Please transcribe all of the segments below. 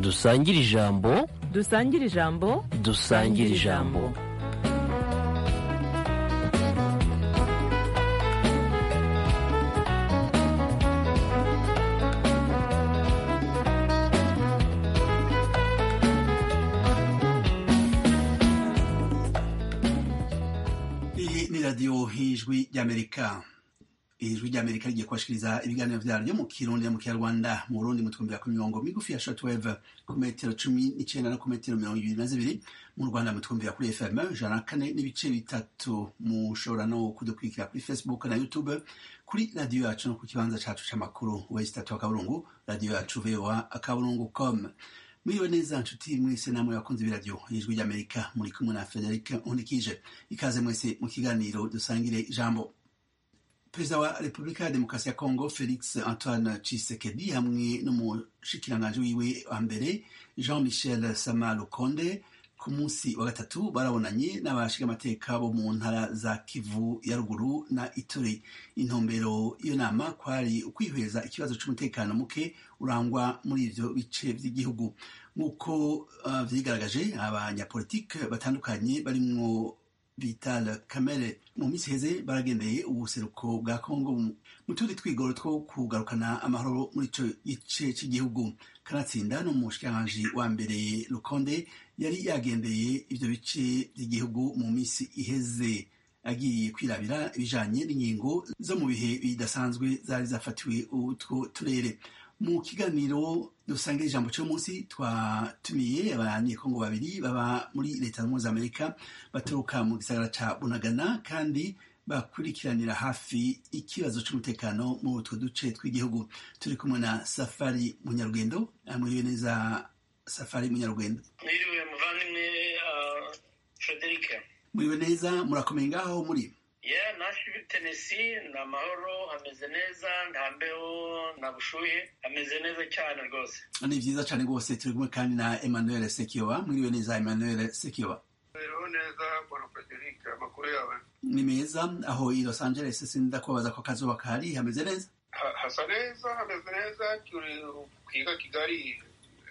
dusangire ijambo dusangire ijambo dusangire ijambo iyi ni radiyo y'ijwi ry'amerika iri jwi ry'amerika rigiye kubashikiriza ibiganiro vyaryo mu kirundi no mu kinyarwanda mu burundi mu twumbi ku mirongo migufi ya shortwave ku metero cumi n'icenda no ku metero mirongo ibiri na zibiri mu rwanda mu twumbi kuri fm ijana na kane n'ibice bitatu mushobora no kudukurikira kuri facebook na youtube kuri radiyo yacu no ku kibanza cacu c'amakuru west atatu akaburungu radiyo yacu voa akaburungu com mwiriwe neza nshuti mwese namwe bakunze ibiradiyo ijwi ry'amerika muri kumwe na frederic nkundikije ikaze mwese mu kiganiro dusangire ijambo perezida wa repubulika ya demokarasi ya kongo felix antoine cisekedi hamwe n'umushikiranganji wiwe wa mbere jean michel sama lukonde ku munsi wa gatatu barabonanye n'abashinga amateka bo mu ntara za kivu ya ruguru na ituri intumbero iyo nama kwari ukwihweza ikibazo cy'umutekano muke urangwa muri ivyo bice vy'igihugu nk'uko uh, vyigaragaje abanyapolitike batandukanye barimwo vital kamere mu minsi iheze baragendeye ubuseruko bwa kongo mu tundi twigoro two kugarukana amahoro muri ico gice cy'igihugu kanatsinda ni umushikiranganji wa mbere rukonde yari yagendeye ivyo bice vy'igihugu mu minsi iheze agiye kwirabira ibijanye n'ingingo zo mu bihe bidasanzwe zari zafatiwe utwo turere mu kiganiro dusangira ijambo cy'uyu munsi twatumiye abanyekongo babiri baba muri leta zunze amerika baturuka mu gisagara ca bunagana kandi bakurikiranira hafi ikibazo cy'umutekano muri utwo duce tw'igihugu turi kumwe na safari munyarugendo amuriwe neza safari munyarugendo mwiriwe muvandimwe frederic muriwe neza murakomeye ngaho muri yeah nashi tenesi ni amahoro hameze neza nta mbeho nta bushuhe hameze neza cyane rwose ni byiza cyane rwose turi kumwe kandi na emmanuel sekiyoba mwiriwe neza emmanuel sekiyoba Mbereho neza bwana Frederic amakuru yawe ni meza aho i los angeles sinda kubabaza ko akazuba kahari hameze neza Ha- hasa neza hameze neza turi kwiga kigali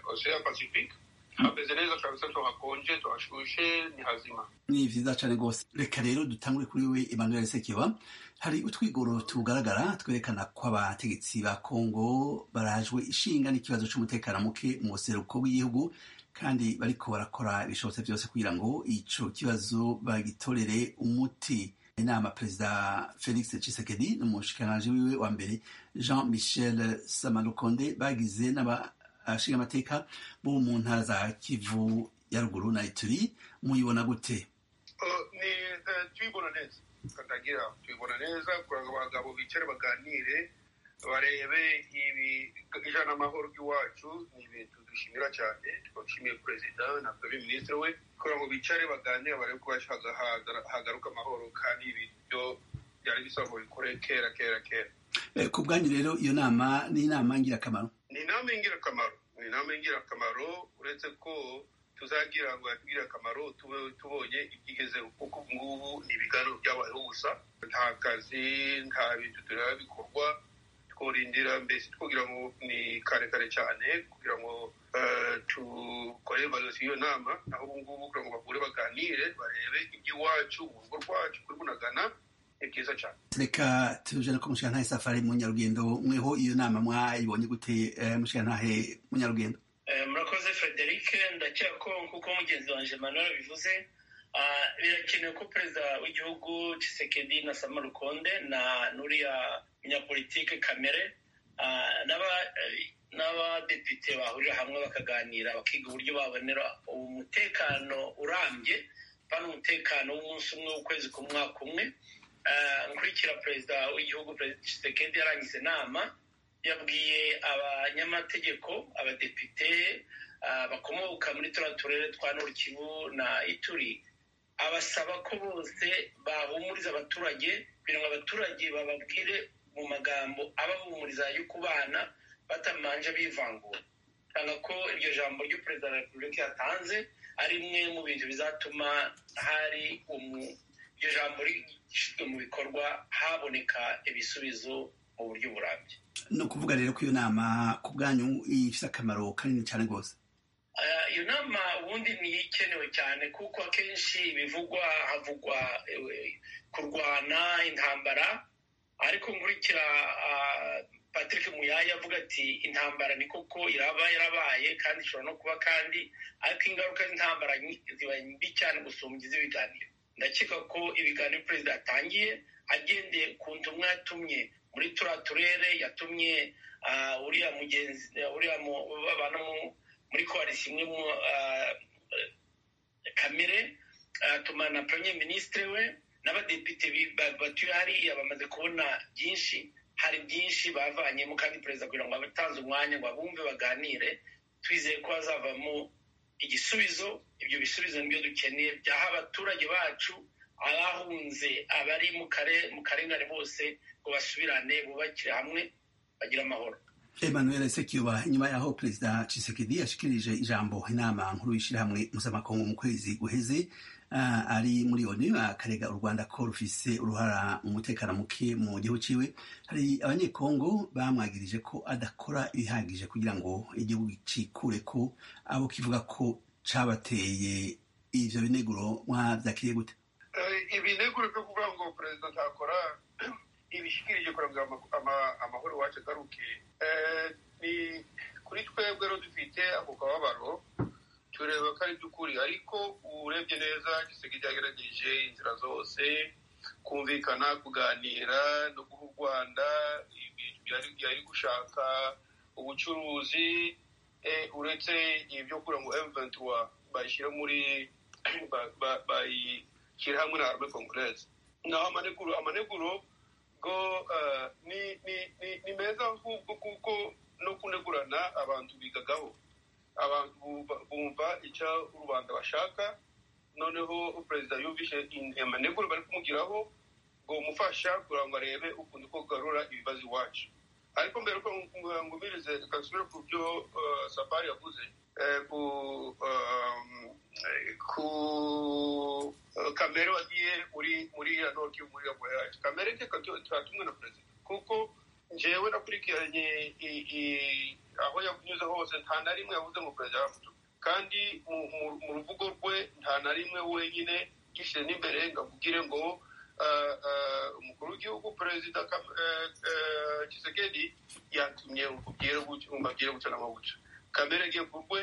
ocean pacific hameze neza kabisa tuhakonje tuhashushe ni hazima ni vyiza cane rwose reka rero dutangure kuri we emmanuel sekiba hari utwigoro tugaragara twerekana ko abategetsi ba kongo barajwe ishinga n'ikibazo c'umutekano muke mu buseruko bw'igihugu kandi bariko barakora ibishobotse vyose kugira ngo ico kibazo bagitorere umuti inama perezida felix cisekedi n'umushikiranganji wiwe wa mbere jean michel samalukonde bagize n'abashinga amateka bo mu ntara za kivu ya ruguru na ituri muyibona gute Uh, ni eh, tuyibona neza katagira tuyibona neza kugira ngo abagabo bicare baganire barebe ibi ijana amahoro ry'iwacu ni ibintu dushimira cyane tukaba dushimiye perezida na premier ministre we kugira ngo bicare baganire barebe ko haga- haga- hagaruka amahoro kandi ibyo byari bisaba ngo bikore kera kera kera Eh, ku bwanyu rero iyo nama ni inama ngirakamaro ni inama y'ingirakamaro ni inama y'ingirakamaro uretse ko tuzagira ngo yatugirire akamaro tube tubonye ibyigezeho kuko ubu ngubu ni ibiganiro byabayeho gusa nta kazi nta bintu tureba bikorwa tworindira mbese twogira ngo ni kare kare cyane kugira ngo eh, tukore valorasi y'iyo nama naho ubu ngubu kugira ngo bahure baganire barebe iby'iwacu mu rugo rwacu kuri bunagana ni byiza cyane reka tuje no ku mushikantahe safari munyarugendo mweho iyo nama mwayibonye gute eh, mushikantahe munyarugendo Eh, murakoze frederic ndakeka ko nk'uko mugenzi wanjye manuel bivuze ah, birakenewe ko perezida w'igihugu cisekedi na sama rukonde na n'uriya munyapolitike kamere ah, n'aba- eh, n'abadepite bahurira hamwe bakaganira bakiga uburyo babonera umutekano urambye bana umutekano w'umunsi umwe w'ukwezi k'umwaka umwe Ah, nkurikira perezida w'igihugu perezida cisekedi yarangiza inama yabwiye abanyamategeko abadepite ah, bakomoka muri turiya turere twa nurikivu na ituri abasaba ko bose bahumuriza abaturage kugira ngo abaturage bababwire mu magambo abahumuriza yo kubana batamanje bivangura kanga ko iryo jambo ry'uperezida wa repubulika yatanze ari imwe mu bintu bizatuma hari umu- iryo jambo rishyizwe mu bikorwa haboneka ibisubizo mu buryo burambye ni ukuvuga rero ko iyo nama ku bwanyu ifite akamaro kanini cyane rwose iyo nama ubundi niyo ikenewe cyane kuko akenshi bivugwa havugwa eh, kurwana intambara ariko nkurikira ah, patrick muyaya avuga ati intambara ni koko iraba yarabaye kandi ishobora no kuba kandi ariko ingaruka z'intambara nyi- ziba mbi cyane gusumbya iz'ibiganiro ndakeka ko ibiganiro perezida yatangiye agendeye ku ntumwa yatumye muri turiya turere yatumye ah, uriya mugenzi uriya mu- babana mu- muri koalisi imwe mu ah, kamere atuma na premier ministre we n'abadepite bi- ba- batuye hariya bamaze kubona byinshi hari byinshi bavanyemo kandi perezida kugira ngo abatanze umwanya ngo abumve baganire twizeye ko hazavamo igisubizo ibyo bisubizo nibyo dukeneye byaha abaturage bacu abahunze abari mu kare- mu karengane bose ngo basubirane bubakire hamwe bagire amahoro Emmanuel Sekiba nyuma yaho perezida Tshisekedi yashikirije ijambo inama nkuru y'ishyirahamwe mpuzamakungu mu kwezi guheze ah, ari muri ONU akarega u Rwanda ko rufise uruhara mu mutekano muke mu gihugu ciwe hari abanyekongo bamwagirije ko adakora ibihagije kugira ngo igihugu cikure ko abo kivuga ko cabateye ivyo bineguro mwavyakiriye gute Eh, ibineguro byo kuvuga ngo perezida ntakora ibishyikirije kugira ngo ama- ama- amahoro iwacu agaruke Eh, ni kuri twebwe rero dufite ako kababaro tureba ko ari by'ukuri ariko urebye neza giseke cyagerageje inzira zose kumvikana kuganira no guha u rwanda ibintu yari- yari gushaka ubucuruzi eh, uretse ibyo kura ngo eventura bashyira muri ba- ba- bayi- kiri hamwe na arme congolese naho amaneguro amaneguro go eh, ni ni ni ni meza ahubwo kuko no kunegurana abantu bigagaho abantu bumva- bumva icyo rubanda bashaka noneho perezida yumvishe in- amaneguro bari kumugiraho ngo mufasha kugira ngo arebe ukuntu ko kugarura ibibazo iwacu ariko mbere ko ngumirize reka nsubire ku byo eh, safari yavuze eh, ku ehm, eh, ku eh, kamere wagiye muri muri ya noti muri ya voyage kamere reka tu- turatumwe na perezida kuko njyewe nakurikiranye i- i- aho yavunyuze hose nta na rimwe yavuze ngo perezida yaramutuka kandi mu- mu- mu ruvugo rwe nta na rimwe wenyine gishyire n'imbere ngo akubwire ngo eh, eh, umukuru w'igihugu perezida Kam- eh, eh, Tshisekedi yatumye umubwire gutyo umubwire gutyo na gutyo kamere agiye ku rwe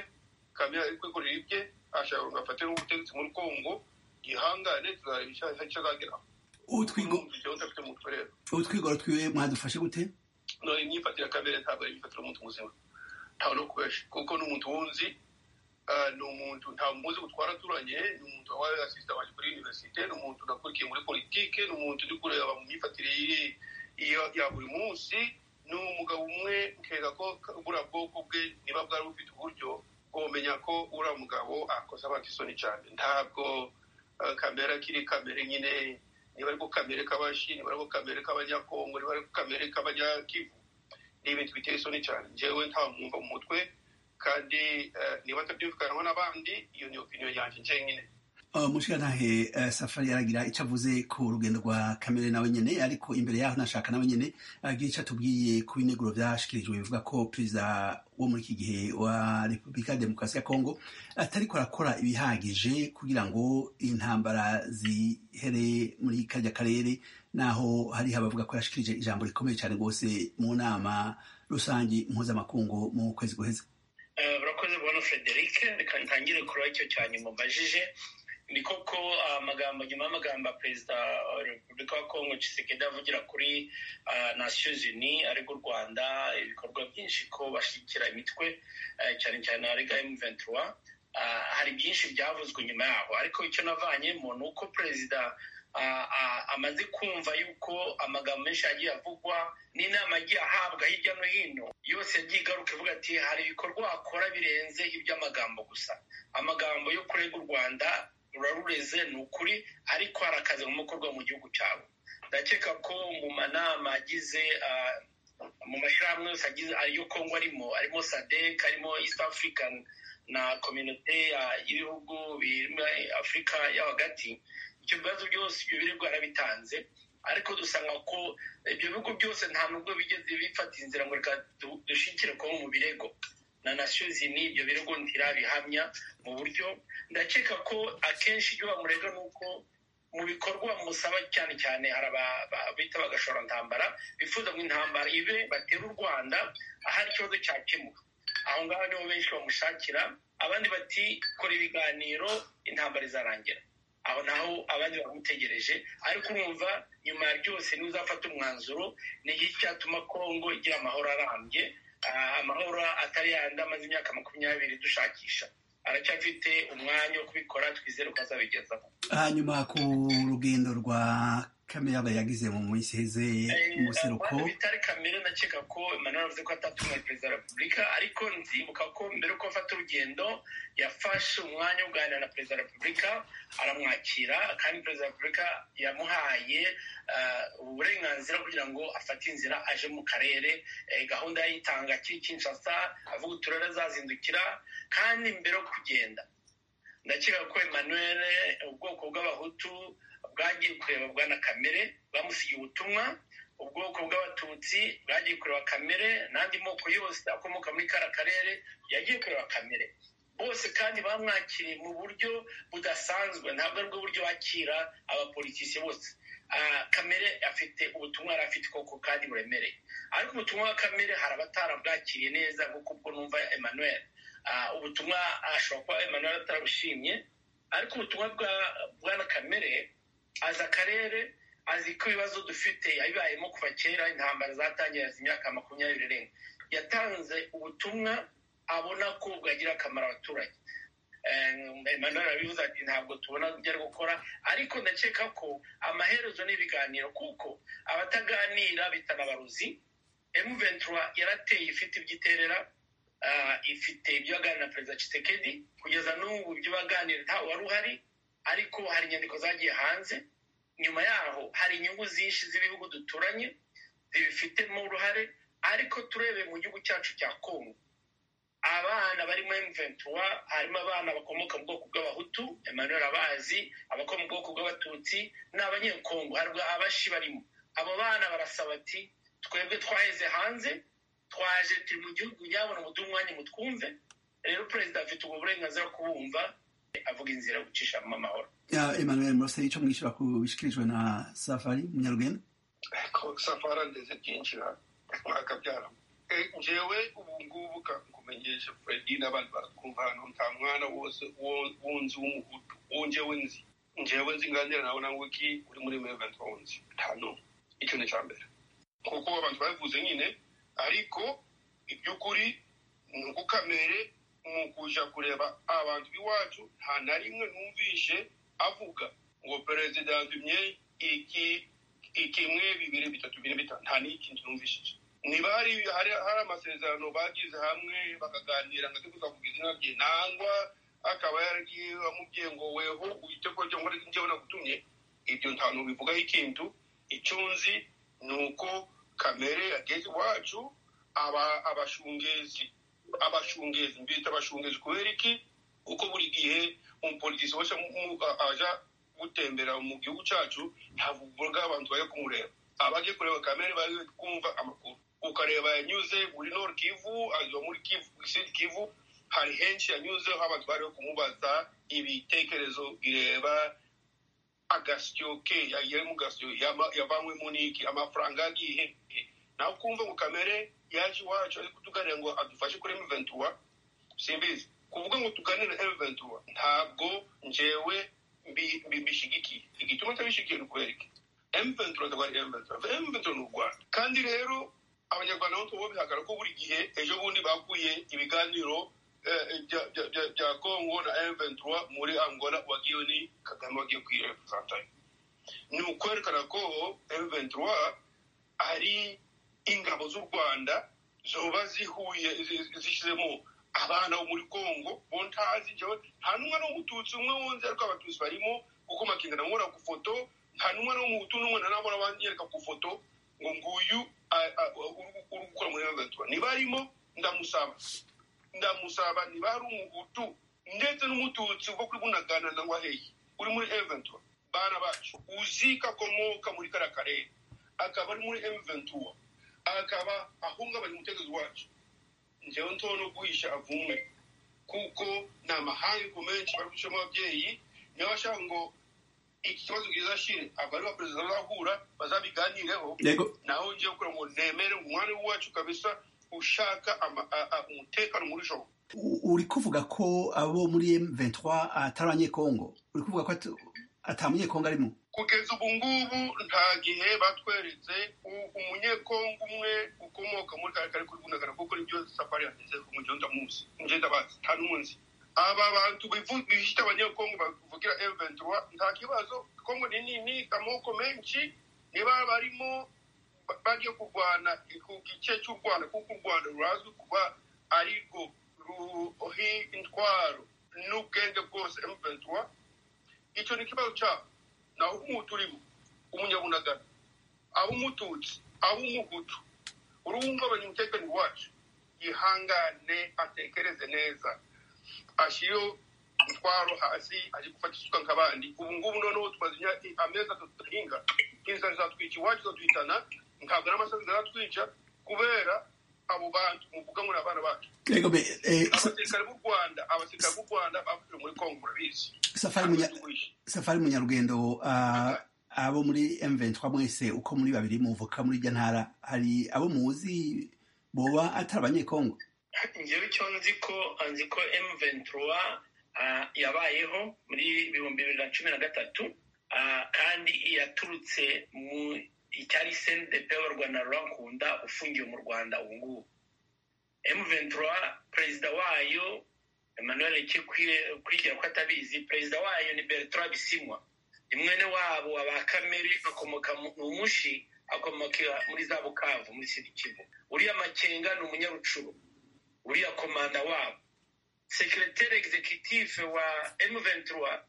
kamere ari kwikorera ibye ashaka ngo afate n'ubutegetsi muri kongo ihangane tuzareba icyo icyo azageraho utwigo Urumva ibyo udafite mu mutwe rero utwigoro twiwe mwadufashe gute no imyifatire ya kamere ntabwo ari imyifatire y'umuntu muzima ntawe no kubesha kuko ni umuntu wunzi ah, ni umuntu nta muzi gutwara aturanye ni umuntu wabaye asisita wanjye kuri universite ni umuntu nakurikiye muri politike ni umuntu uri kureba mu myifatire ye- ya- ya buri munsi ni umugabo umwe nkeka ko ka- buriya bwoko bwe niba bwari bufite uburyo bwomenya ko uriya mugabo akoze abantu isoni cyane ntabwo ah, kamere akiri kamere nyine niba ariko kamere k'abashi niba ariko kamere k'abanyakongo niba ariko kamere k'abanyakivu ni ibintu biteye isoni cyane njyewe nta mwumva mu mutwe kandi eh, niba atabyumvikanaho n'abandi iyo ni opinion yanjye njyenyine Uh, mushirantahe uh, safari aragira icyo avuze ku rugendo rwa kamere nawe nyene ariko imbere yaho nashaka nawe nyene agira icyo atubwiye ku bineguro byashikirijwe bivuga ko perezida wo muri iki gihe wa repubulika ya demokarasi ya kongo atariko arakora ibihagije kugira ngo intambara zihere muri karya karere naho hariho abavuga ko yashikirije ijambo rikomeye cyane rwose mu nama rusange mpuzamakungu mu kwezi guheze Eh, urakoze bwana frederic reka ntangire kuri icyo cya nyuma mbajije ni koko ah, amagambo nyuma y'amagambo ya perezida wa repubulika ya kongo tshisekedi avugira kuri ah, nations unies ariko u rwanda ibikorwa byinshi ko bashyigikira imitwe eh, cyane cyane arega m23 Ah, hari byinshi byavuzwe nyuma yaho ariko icyo navanyemo ni uko perezida ah, ah, amaze kumva yuko amagambo menshi yagiye avugwa n'inama yagiye ahabwa hirya no hino yose yagiye igaruka ivuga ati hari ibikorwa wakora birenze iby'amagambo gusa amagambo yo kurega u rwanda rurarureze ni ukuri ariko hari akazi mu gukorwa mu gihugu cyawe ndakeka ko mu manama agize ah, mu mashyirahamwe yose agize ayo kongo arimo arimo sadek arimo east african na kominote ya- y'ibihugu birimo afurika yo hagati ibyo bibazo byose ibyo biribwa yarabitanze ariko dusanga ko ibyo bihugu byose nta nubwo bigeze bifata inzira ngo reka du- dushikire kongo mu birego na nasiyozi n'ibyo birego ntirabihamya mu buryo ndakeka ko akenshi ibyo bamurega ni uko mu bikorwa musaba cyane cyane hari aba bita bagashorantambara bifuza ngo intambara ibe batera u rwanda ahari ikibazo cyakemuka aho ngaho nibo benshi bamushakira abandi bati kora ibiganiro intambara izarangira aho naho abandi bamutegereje ariko urumva nyuma ya byose ntuzafata umwanzuro ni iki cyatuma kongo igira amahoro arambye Ah, amahoro atari yandi amaze imyaka makumyabiri dushakisha aracyafite umwanya wo kubikora twizere ko azabigezaho hanyuma ku rugendo rwa kamere yagize mu minsi iheze Eh, umuseruko abantu bitari kamere ndakeka ko emmanuel avuze ko atatumwe perezida wa repubulika ariko nzibuka ko mbere yuko afata urugendo yafashe umwanya wo kuganira na perezida wa repubulika aramwakira kandi perezida wa repubulika yamuhaye ah, uburenganzira kugira ngo afate inzira aje mu karere eh, gahunda yayitanga kiri kinshasa avuga uturere azazindukira kandi mbere yo kugenda ndakeka ko emmanuel ubwoko bw'abahutu bwagiye kureba bwana kamere bamusigiye ubutumwa ubwoko bw'abatutsi bwagiye kureba kamere n'andi moko yose akomoka muri kara karere yagiye kureba kamere bose kandi bamwakiriye mu buryo budasanzwe ntabwo ari bwo buryo bakira abapolitisi bose Ah, kamere afite ubutumwa yari afite koko kandi buremereye ariko ubutumwa bwa kamere hari abatarabwakiriye neza nk'uko ubwo numva emmanuel Ah, ubutumwa ashobora kuba emmanuel atarabushimye ariko ubutumwa bwa bwana kamere azi akarere azi ko ibibazo dufite yabibayemo kuva kera intambara zatangiye azi imyaka makumyabiri irenga yatanze ubutumwa abona ko bwagira akamaro abaturage Eh, emmanuel arabivuze ati ntabwo tubona ibyo ari gukora ariko ndakeka ko amaherezo n'ibiganiro kuko abataganira bitana abarozi m23 yarateye ifite ibyo iterera ah, ifite ibyo yaganira na perezida Tshisekedi kugeza n'ubu ibyo baganira ntawe wari uhari ariko hari inyandiko zagiye hanze nyuma yaho hari inyungu zinshi z'ibihugu duturanye zibifitemo uruhare ariko turebeye mu gihugu cyacu cya kongo abana barimo M23 harimo abana bakomoka mu bwoko bw'abahutu Emmanuel abazi abakomoka mu bwoko bw'abatutsi n'abanyekongo harwa abashi barimo abo bana barasaba ati twebwe twaheze hanze twaje turi mu gihugu nyabona muduhe umwanya mutwumve rero perezida afite ubwo burenganzira bwo kubumva avuga inzira yo gucishamo amahoro Ya, emmanuel muraseri icyo mwishyura ku bishyikirijwe na safari munyarugendo ko safara ndetse byinshi bakabyaramo njewe ubu ngubu ka nkumenyesha fredi n'abandi baratwumva hano nta mwana wose wo- wunzi w'umuhutu uwo njewe nzi njewe nzi nganira nawe nangwe ki uri muri meventi wunzi nta n'umwe icyo ni icya mbere kuko abantu babivuze nyine ariko iby'ukuri ni ugukamere mu kuja kureba abantu b'iwacu nta na rimwe numvishe avuga ngo perezida yandumye iki ikimwe bibiri bitatu bine bitanu nta n'ikintu numvishije niba hari hari hari amasezerano bagize hamwe bakaganira nka tuguza kugira izina rye nangwa akaba yaragiye amubwiye ngo weho uhite ko njyewe njyewe nagutumye ibyo nta n'ubivugaho ikintu icyo nzi ni uko kamere yageze iwacu aba abashungezi abashungezi mbita abashungezi kubera iki kuko buri gihe umupolitisi wese mu- mu- aja gutembera mu gihugu cyacu ntabwo ubwo abantu bajya kumureba abaje kureba kamere bari kumva amakuru ukareba yanyuze muri nord kivu anyuze muri kivu sud kivu hari henshi yanyuzeho abantu bari kumubaza ibitekerezo bireba agasyo ke yagiye mu gasyo yaba- yavanywemo n'iki amafaranga yagiye he? nawe ukumva ngo kamere yaje iwacu ari kutuganira ngo adufashe kuri m23 simbizi kuvuga ngo tuganire M23 ntabwo njewe mbi- mbi- mbishigikiye igituma ntabishigikiye ni ukubera iki M23 ntabwo ari M23 M23 ni u Rwanda kandi rero abanyarwanda bo tubo bihagara ko buri gihe ejo bundi bakuye ibiganiro eh, bya- bya- bya- bya Congo na M23 muri Angola wagiye ni Kagame wagiye kwirepresenta ni ukwerekana ko M23 ari ingabo z'u Rwanda zoba zihuye zi- zishyizemo abana bo muri Kongo bo ntazi jewe nta n'umwe n'umututsi umwe wunze ariko abatutsi barimo kuko makinga namubona ku foto nta n'umwe n'umuhutu n'umwe nanabona banyereka ku foto ngo nguyu a- a- uri uri gukora muri M23 niba arimo ndamusaba ndamusaba niba ari umuhutu ndetse n'umututsi ubwo kuri bunagana nangwa hehe uri muri M23 bana bacu uzi ko akomoka muri kariya karere akaba ari muri M23 akaba ahungabanya umutegetsi wacu njyewe nto no guhisha avume kuko ni amahangu menshi bari gucamo ababyeyi niyo bashaka ngo iki kibazo kizashire aba ari abaperezida bazahura bazabiganireho yego naho ngiye kugira ngo nemere umwari wacu kabisa ushaka ama- a- a- umutekano muri joro U- uri kuvuga ko abo muri M23 atari abanyekongo uri kuvuga ko ata- ata munyekongo arimo kugeza ubu ngubu nta gihe batweretse u- umunyekongo umwe ukomoka muri kare kare kuri bunagana kuko nibyo safari yageze ku mugenda munsi mugenda bazi nta n'umunsi aba bantu bivu- bihishita abanyekongo bavugira M23 nta kibazo kongo ni nini amoko menshi niba barimo ba- bagiye kurwana ku gice cy'u rwanda kuko u rwanda rurazwi kuba ari rwo ruhi intwaro n'ubwenge bwose M23 icyo ni ikibazo cyabo naho umuhutu urimo umunyabunagana ab'umututsi ab'umuhutu uruhungabanya umutekano wacu yihangane atekereze neza ashyireho umutwaro hasi ari gufata isuka nk'abandi ubu ngubu noneho tumaze imyaka amezi atatu tudahinga inzara zatwica iwacu zatwitana ntabwo n'amasazi zatwica kubera abo bantu muvuga ngo ni abana bacu yego be eh, Sa- abasirikare b'u rwanda abasirikare b'u rwanda bapfuye muri kongo murabizi safari munya safari munyarugendo ah, abo muri M23 mwese uko muri babiri muvuka muri irya ntara hari abo muzi boba atari abanyekongo njyewe icyo nzi ko nzi ko emu ventura yabayeho muri ibihumbi bibiri na cumi na gatatu ah, kandi yaturutse mu icyari sendepe wa rwanda rurankunda ufungiye mu rwanda ubu ngubu emu ventura perezida wayo emmanuel kwigira ko atabizi perezida wayo ni bertrand bisimwa ni mwene wabo wa ba kamere akomoka mu ni umushi akomoka muri za bukavu muri sirikivu uriya makenga ni umunyarucuru uriya komanda wabo sekireteri egizekitifu wa M23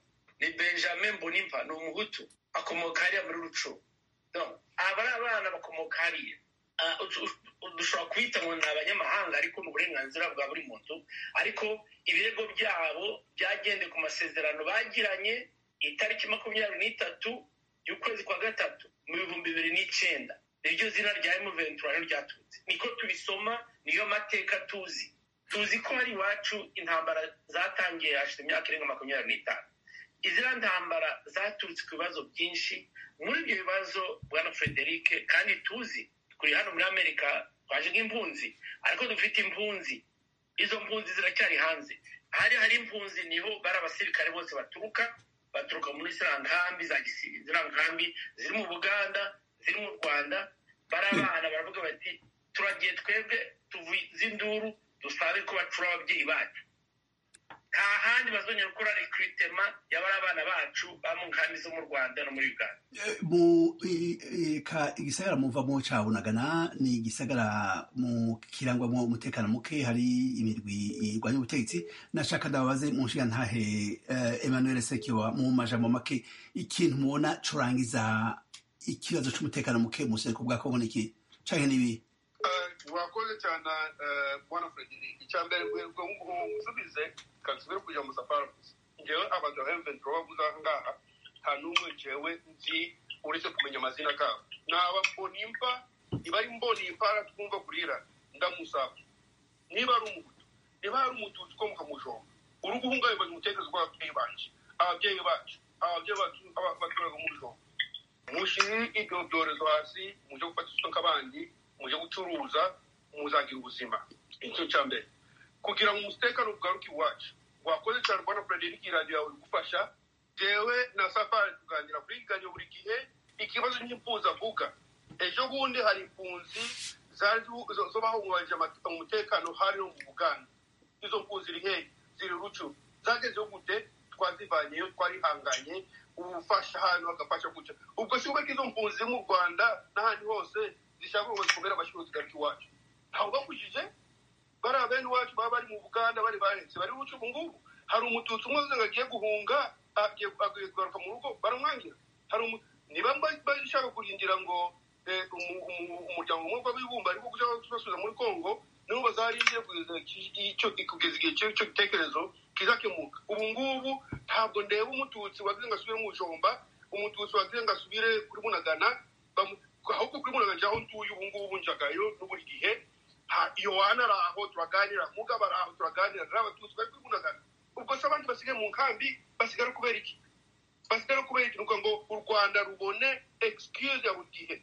ni benjamin bonimpa ni umuhutu akomoka hariya muri ruco aba ari abana bakomoka hariya Ah, utu- utu- dushobora kubita ngo ni abanyamahanga ariko ni uburenganzira bwa buri muntu ariko ibirego byabo byagendeye ku masezerano bagiranye itariki makumyabiri n'itatu y'ukwezi kwa gatatu mu bihumbi bibiri n'icyenda niryo zina rya emuventura niryo ryaturutse niko tubisoma niyo mateka tuzi tuzi ko hari iwacu intambara zatangiye hashize imyaka irenga makumyabiri n'itanu iziriya ntambara zaturutse ku bibazo byinshi muri ibyo bibazo bwana frederic kandi tuzi turi hano muri amerika twaje nk'impunzi ariko dufite impunzi izo mpunzi ziracyari hanze hari hari impunzi niho bari abasirikare bose baturuka baturuka muri ziriya nkambi za gisiri ziriya nkambi ziri mu buganda ziri mu rwanda barabana baravuga bati turagiye twebwe tuvuze induru dusabe ko bacura ababyeyi bacu nta handi bazongera gukora rekiritema y'abari abana bacu ba mu nkambi zo mu rwanda no muri uganda Eh, mu i- i- ka- igisagara muva mu ca bunagana ni igisagara mu kirangwamwo umutekano muke hari imirwi irwanya ubutegetsi nashaka ndababaze mu nshinga ntahe eh, emmanuel sekiwa mu majambo make ikintu mubona curangiza ikibazo c'umutekano muke mu buseruko bwa kongo niki canke nibi wakoze cyane eh, bwana frederic icya mbere ngo musubize kasubire kuja mu safari gusa ngewe abantu ba m23 bavuze aha ngaha nta n'umwe jewe nzi uretse kumenya amazina kabo ni abambonimpa niba ari mbonimpa twumva kurira ndamusaba niba ari umuhutu niba ari umututsi ukomoka mu jombo uri guhungabanya umutekerezo w'ababyeyi bacu ababyeyi bacu ababyeyi bacu aba- baturage mu jombo mushiri ibyo byorezo hasi mujye gufata isuka abandi mujye gucuruza muzagira ubuzima icyo cya mbere kugira ngo umutekano ugaruke iwacu wakoze cyane rwanda frederic iradiyo yawe igufasha jewe na safari tuganira kuri ganyo buri gihe ikibazo cy'impunzi avuga ejo bundi hari impunzi zari zu- zo- zo bahungabanyije amate- umutekano hari no mu buganda izo mpunzi ziri hehe ziri rucu zagezeho gute twazivanyeyo twarihanganye ubufasha hano bagafasha gutya ubwo si ubeke izo mpunzi ziri mu rwanda n'ahandi hose zishaka ngo zikomere amashuri zigaruka iwacu ntabwo bakujije bariya bene iwacu baba bari mu buganda bari bahetse bari buce ubu ngubu hari umututsi umwe wese ngo agiye guhunga agiye agiye kugaruka mu rugo baramwangira hari umu niba mba- bashaka kurindira ngo eh, umu- umu- umuryango umwe w'abibumba ariko gushaka kubasubiza muri kongo nibo bazarindiye kugeza iki- icyo- kugeza igihe cy'icyo icyo gitekerezo kizakemuka ubu ngubu ntabwo ndeba umututsi wagize ngo asubire mu ijomba umututsi wagize ngo asubire kuri munagana bamu- ahubwo kuri munagana njye aho ntuye ubu ngubu njagayo n'uburi gihe Ha- yohana ari aho turaganira mugabo ari aho turaganira n'abatutsi bari kwivunagana ubwo se abandi basigaye mu nkambi basigara kubera iki basigara kubera iki ni ukuvuga ngo u rwanda rubone excuse ya buri gihe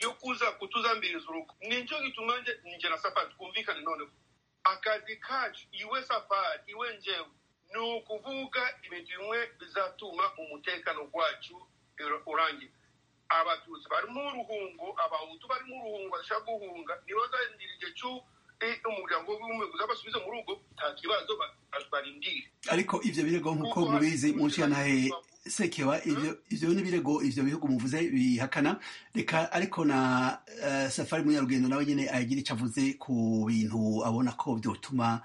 yo kuza kutuzambiriza urugo nicyo gituma njye njye na safari twumvikane noneho akazi kacu iwe safari iwe njyewe ni ukuvuga ibintu bimwe bizatuma umutekano wacu ura- urangira abatutsi barimo uruhungo abahutu barimo uruhungo bashaka guhunga nibo bazarindira igihe cy'u- i- umuryango w'ubumwe uzabasubize mu rugo nta kibazo ba- barindire ariko ivyo birego nk'uko mubizi mu nshyiranahe sekeba ivyo ivyo ni ibirego ivyo bihugu muvuze bihakana reka ariko na eh, safari munyarugendo nawe nyene agira ico avuze ku bintu abona ko vyotuma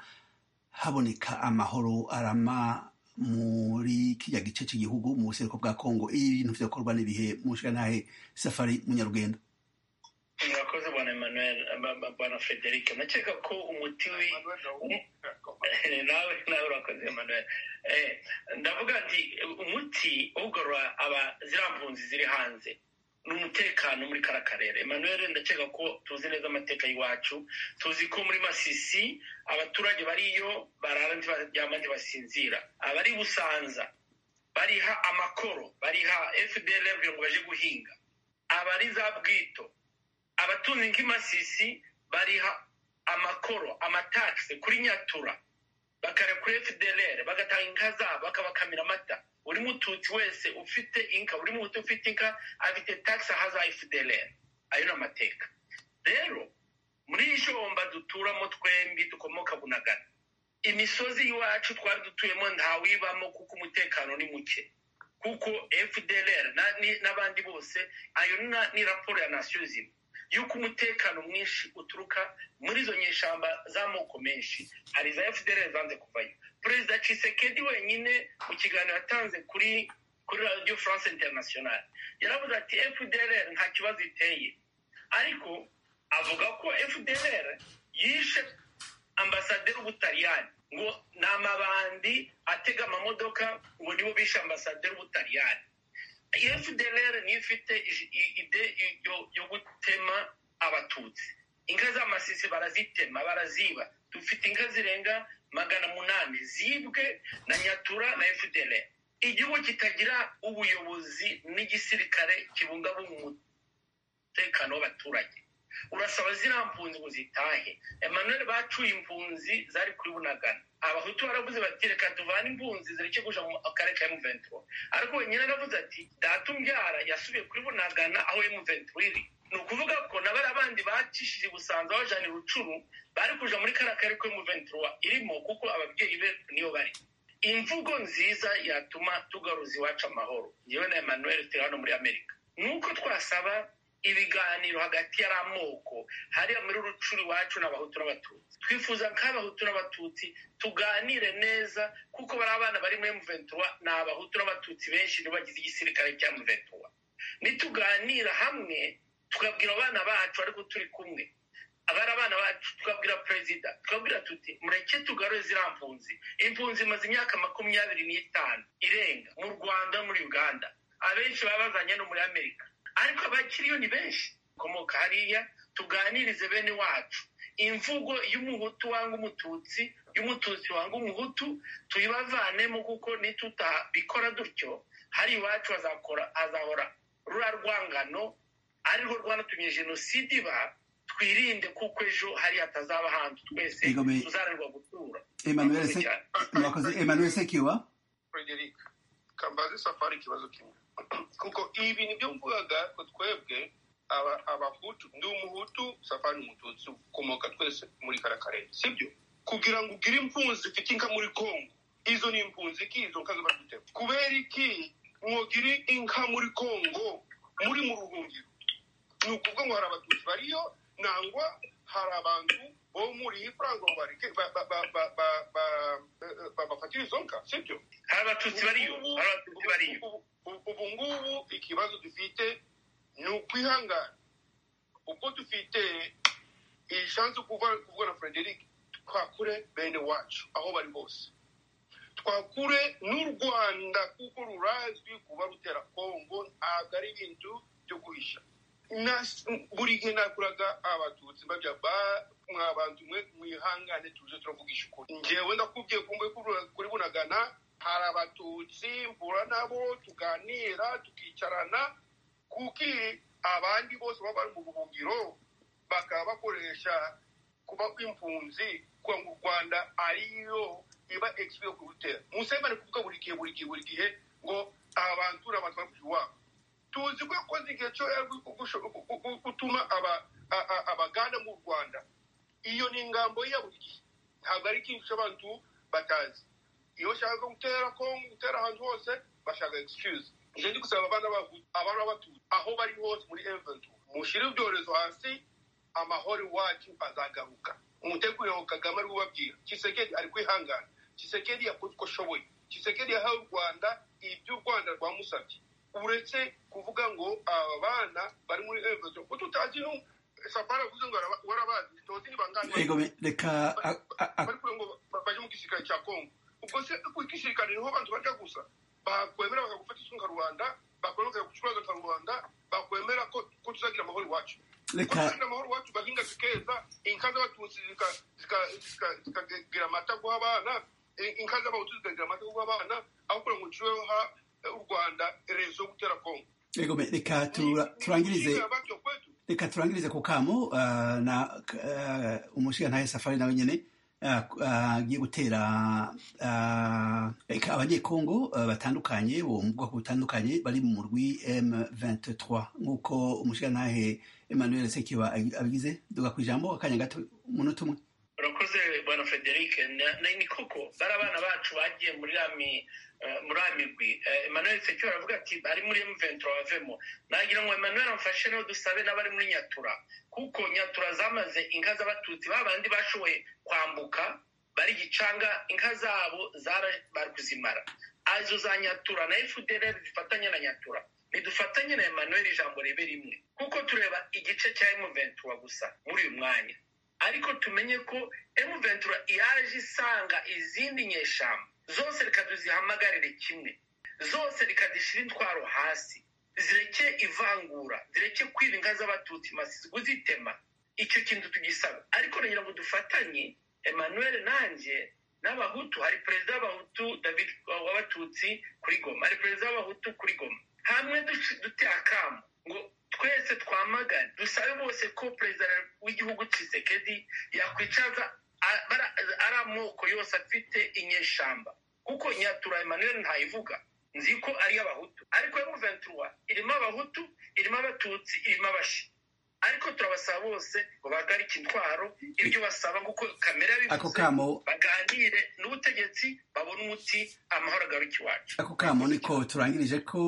haboneka amahoro arama muri kirya gice c'igihugu mu buseruko bwa kongo ibintu vyokorwa n'ibihe mu nshyiranahe safari munyarugendo murakoze bwana emmanuel ba- ba- bwana frederic ndakeka ko umuti wi nawe nawe urakoze emmanuel Eh, ndavuga nti umuti ugarura aba ziriya mpunzi ziri hanze ni umutekano muri kara karere emmanuel ndakeka ko tuzi neza amateka y'iwacu tuzi ko muri masisi abaturage bariyo barara ntibaryama ntibasinzira abari busanza bariha amakoro bariha fdl kugira ngo baje guhinga abari za bwito abatunzi nk'imasisi bariha amakoro amatagisi kuri nyatura bakareba kuri fdlr bagatanga inka zabo bakabakamira amata buri mututsi wese ufite inka buri muhutu ufite inka afite tagisi ahaza fdlr ayo ni amateka rero muri jomba duturamo twembi dukomoka bunagana imisozi iwacu twari dutuyemo ntawibamo kuko umutekano ni muke kuko fdlr na- ni- n'abandi bose ayo na- ni raporo ya nasiyo zimwe y'uko umutekano mwinshi uturuka muri izo nyeshamba z'amoko menshi hari iza fdlr zanze kuvayo perezida cisekedi wenyine mu kiganiro yatanze kuri kuri radio france international yaravuze ati fdlr nta kibazo iteye ariko avuga ko fdlr yishe ambasaderi w'ubutaliyani ngo ni amabandi atega amamodoka ngo nibo bishe ambasaderi w'ubutaliyani fdlr niyo ifite ij- i- ide i- yo- yo gutema abatutsi inka z'amasisi barazitema baraziba dufite inka zirenga magana munani zibwe na nyatura na fdlr igihugu kitagira ubuyobozi n'igisirikare kibungabunga umu- umutekano w'abaturage urasaba ziriya mpunzi ngo zitahe emmanuel bacuye impunzi zari kuri bunagana abahutu baravuze bati reka tuvane impunzi zireke kuja mu akarere ka m23 ariko wenyine aravuze ati data umbyara yasubiye kuri bunagana aho m23 iri ni ukuvuga ko na bariya bandi bacishije i busanza bajana i rucuru bari kuja muri kariya karere ko m23 irimo kuko ababyeyi be niyo bari imvugo nziza yatuma tugaruza iwacu amahoro yewe na emmanuel turi hano muri amerika nuko twasaba ibiganiro hagati y'ari amoko hariya muri rucuru iwacu n'abahutu n'abatutsi twifuza nk'abahutu n'abatutsi tuganire neza kuko bari abana bari muri muventura ni abahutu n'abatutsi benshi nibo bagize igisirikare cya muventura nituganira hamwe tukabwira abana bacu ariko turi kumwe abari abana bacu tukabwira perezida tukabwira tuti mureke tugarure ziriya mpunzi impunzi imaze imyaka makumyabiri n'itanu irenga mu rwanda no muri uganda abenshi baba bazanye no muri amerika ariko abakiriyo ni benshi komoka hariya tuganirize bene wacu imvugo y'umuhutu wanga umututsi y'umututsi wanga umuhutu tuyibavanemo kuko nitutabikora dutyo hari iwacu hazakora hazahora rura rwangano ariho rwanatumye jenoside iba twirinde kuko ejo hari hatazaba hantu twese Igomeye. tuzaranirwa gutura emmanuel Murakoze Sek- cyane. murakoze emmanuel sekeba frederic kambaze safari ikibazo kimwe kuko ibi nibyo mvugaga ko twebwe aba- abahutu ndi umuhutu safari ni umututsi ukomoka twese muri kara karere sibyo kugira ngo ugire impunzi zifite inka muri kongo izo ni impunzi ki izo nka ziba zitema kubera iki mwogire inka muri kongo muri mu ruhungiro ni ukuvuga ngo hari abatutsi bariyo nangwa hari abantu bo muri franco bareke ba- ba- ba- ba- ba- ba- ba- bafatira izo nka sibyo hari abatutsi bariyo Ubu- hari abatutsi bariyo ubu- ubu- ubu ngubu ikibazo dufite ni ukwihangana ubwo dufite iyi shansi yo kuva kuvuga na frederic twakure bene wacu aho bari bose twakure n'u rwanda kuko rurazwi kuba rutera kongo ntabwo ari ibintu byo guhisha Na- buri gihe nakuraga abatutsi bajya ba- mwabanza umwe mwihangane tuze turavugisha ukuri ngewe ndakubwiye kumbe kuri bunagana hari abatutsi mbura nabo tuganira tukicarana kuki abandi bose baba bari mu buhungiro bakaba bakoresha kuba kw'impunzi kuba mu rwanda ariyo iba ekipi yo kurutera musebane kuvuga buri gihe buri gihe buri gihe ngo abantura batwara kugira iwabo tuzi ko yakoze igihe cyo gutuma abaganda mu rwanda iyo ni ingambo ye ya buri gihe ntabwo ari ikintu cy'abantu batazi iyo bashaka gutera kongo gutera ahantu hose bashaka excuse ije ndi gusaba abana bavuye abana batuye aho bari hose muri eventu mushyire ibyorezo hasi amahoro iwacu azagaruka umuteguro wa kagame ari kubabwira kisekedi ari kwihangana kisekedi yakoze uko ashoboye kisekedi yahawe u rwanda ibyo u rwanda rwamusabye uretse kuvuga ngo aba bana bari muri eventu ko tutazi no safari avuze ngo araba- warabazi tuzi niba ngana ego me- reka a- a- a- bari kugira ngo ba- bajye mu gisirikare cya kongo ubwo se ku gisirikare niho abantu bajya gusa bakwemera bakagufata isunga rubanda bakwemera bakagucuranga ka rubanda bakwemera ko ko tuzagira amahoro iwacu ko reka tuzagira amahoro iwacu bahinga zikeza inka z'abatutsi zika- zika- zika- zikagira amata guha abana i- inka z'abahutu zikagira amata guha abana aho kugira ngo ucireho u rwanda rezo yo gutera kongo ego me- reka tura- turangirize Ni- batyo kwetu reka turangirize ku kamu ah, na ah, umushingantahe safari nawe nyine ah, ah, agiye gutera ah, reka abanyekongo ah, batandukanye bo mu bwoko butandukanye bari mu murwi m23 nk'uko umushingantahe emmanuel sekiba abigize duga ku ijambo akanya gato umunota umwe urakoze bwana frederic Na- na- ni koko bari abana bacu bagiye muri ami eh, muri amigwi Eh, emmanuel sekiro aravuga ati bari muri m23 bavemo nagira ngo emmanuel amfashe no dusabe n'abari muri nyatura kuko nyatura zamaze inka z'abatutsi ba bandi bashoboye kwambuka bari gicanga inka zabo zara bari kuzimara azo za nyatura na fdr zifatanya na nyatura ntidufatanye na emmanuel ijambo ribe rimwe kuko tureba igice cya m23 gusa muri uyu mwanya ariko tumenye ko emuventura yaje isanga izindi nyeshyamba zose reka tuzihamagarire kimwe zose reka zishyire intwaro hasi zireke ivangura zireke kwiba inka z'abatutsi masi kuzitema icyo kintu tugisaba ariko nagira ngo dufatanye emmanuel nanjye n'abahutu hari perezida w'abahutu david w'abatutsi kuri goma hari perezida w'abahutu kuri goma hamwe duci- dute akamu ngo twese twamagane dusabe bose ko perezida w'igihugu Tshisekedi yakwicaza a- bara- ari amoko yose afite inyeshamba kuko nyatura emmanuel ntayivuga nzi ko ari iy'abahutu ariko emuventura irimo abahutu irimo abatutsi irimo abashi ariko turabasaba bose ngo bahagarike intwaro ibyo basaba kuko kamere ako yabivuze kamu baganire n'ubutegetsi babone umuti amahoro agaruke iwacu ako kamo niko turangirije ko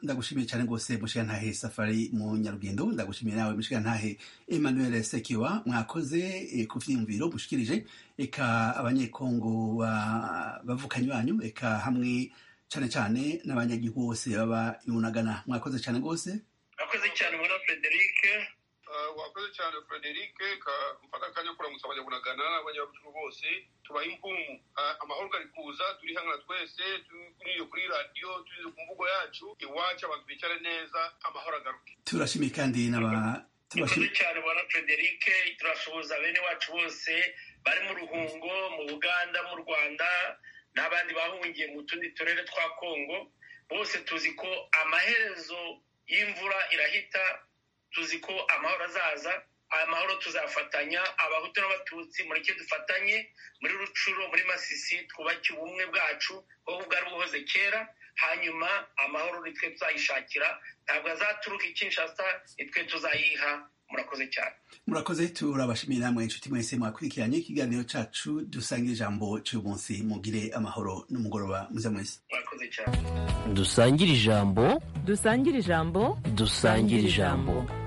ndagushimiye cyane rwose mushigantahe safari mu nyarugendo ndagushimiye nawe mushigantahe emmanuel sekiwa mwakoze eh, ku vyiyumviro mushikirije reka abanyekongo ba- bavukanyi banyu reka hamwe cyane cyane n'abanyagihugu bose baba yunagana mwakoze cyane rwose mwakoze cyane muri frederic Ah, wakoze cyane frederic ka- mfata akanya kuramutsa abanyaburagana n'abanyabucuru bose tubaha impumu Ah, amahoro ari kuza turi hangana twese turiye kuri radiyo turiye ku mvugo yacu iwacu abantu bicara neza amahoro agaruke turashimiye kandi n'aba mwakoze turashimiye cyane muri frederic turasuhuza bene wacu bose bari mu ruhungo mu buganda mu rwanda n'abandi bahungiye mu tundi turere twa kongo bose tuzi ko amaherezo y'imvura irahita tuzi ko amahoro azaza aya mahoro tuzafatanya abahutu n'abatutsi mureke dufatanye muri rucuro muri masisi twubake ubumwe bwacu aho bwari buhoze kera hanyuma amahoro ni twe tuzayishakira ntabwo azaturuka i kinshasa ni twe tuzayiha murakoze cyane murakoze turabashimiye namwe inshuti mwese mwakurikiranye ikiganiro cacu dusangira ijambo cy'uyu munsi mugire amahoro n'umugoroba mwiza mwese murakoze cyane dusangire ijambo dusangire ijambo dusangire ijambo